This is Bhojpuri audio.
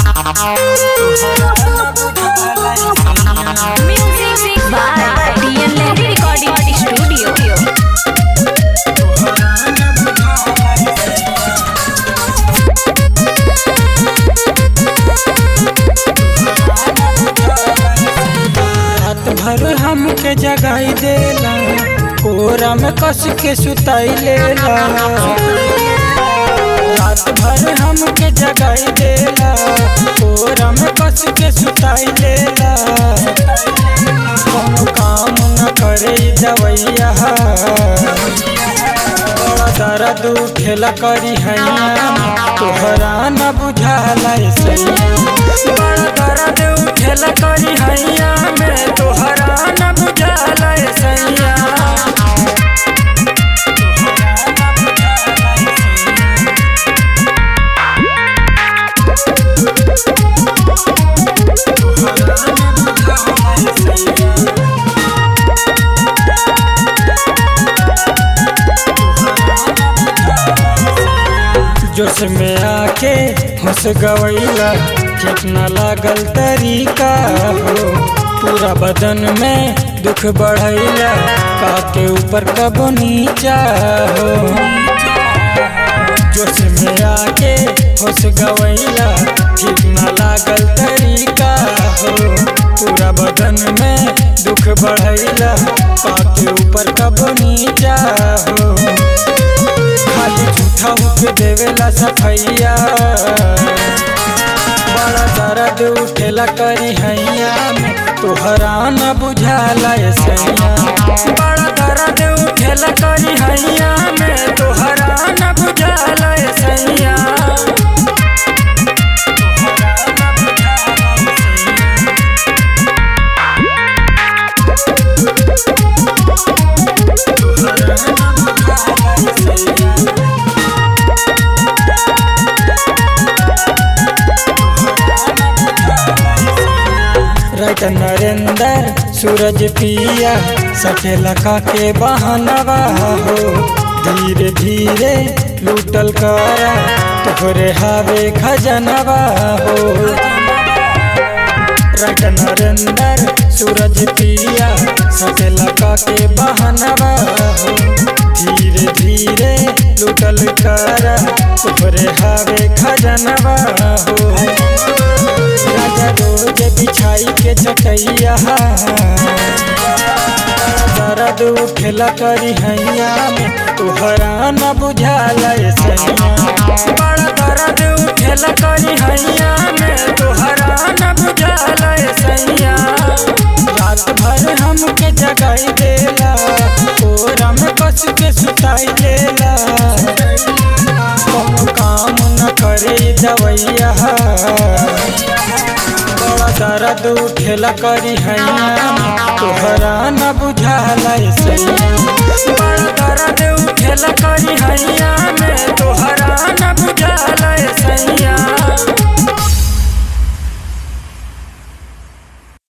Music by DN Lehri Recording Studio. रात भर हमके जगाई देला कोरा में कस के सुताई लेला रात भर हमके जगाई देला कोरा में कस के सुताई लेला कोनो काम न करे इ दवैया बड़ा दर्द उठेला करी हैया तोहरा न बुझाला सैया बड़ा दर्द उठेला करी हैया में तोहरा न बुझाला सैया जोश में आके हंस गवैला कितना लागल तरीका हो पूरा बदन में दुख बढ़ैला काके ऊपर कबो नीचा हो जोश में आके हंस गवैला कितना लागल तरीका हो पूरा बदन में दुख बढ़ैला काके ऊपर कबो नीचा हो खाली झूठा होके देवेला सफैया बड़ा दर्द उठेला करी हैया में तोहरा न बुझाला ये सैया बड़ा दर्द उठेला करी हैया में तोहरा न बुझाला ये सैया राइट नरेंद्र सूरज पिया सटे लखा के बहनवा हो धीरे धीरे लूटल करा तोहरे हावे खजनवा हो राइट नरेंद्र सूरज पिया सटे लखा के बहनवा हो धीरे धीरे लूटल करा तोहरे हावे खजनवा हो राजा रोज बिछाई के चटैया दर्द उठेला करी हैया में तोहरा न बुझाला ये सैया बड़ा दर्द उठेला करी हैया में तोहरा न बुझाला ये सैया रात भर हमके जगाई देला कोरा में कस के सुताई लेला कोनो काम न करे इ दवैया बड़ा दर्द उठेला करी हैया तोहरा न बुझाला सैया बड़ा दर्द उठेला करी हैया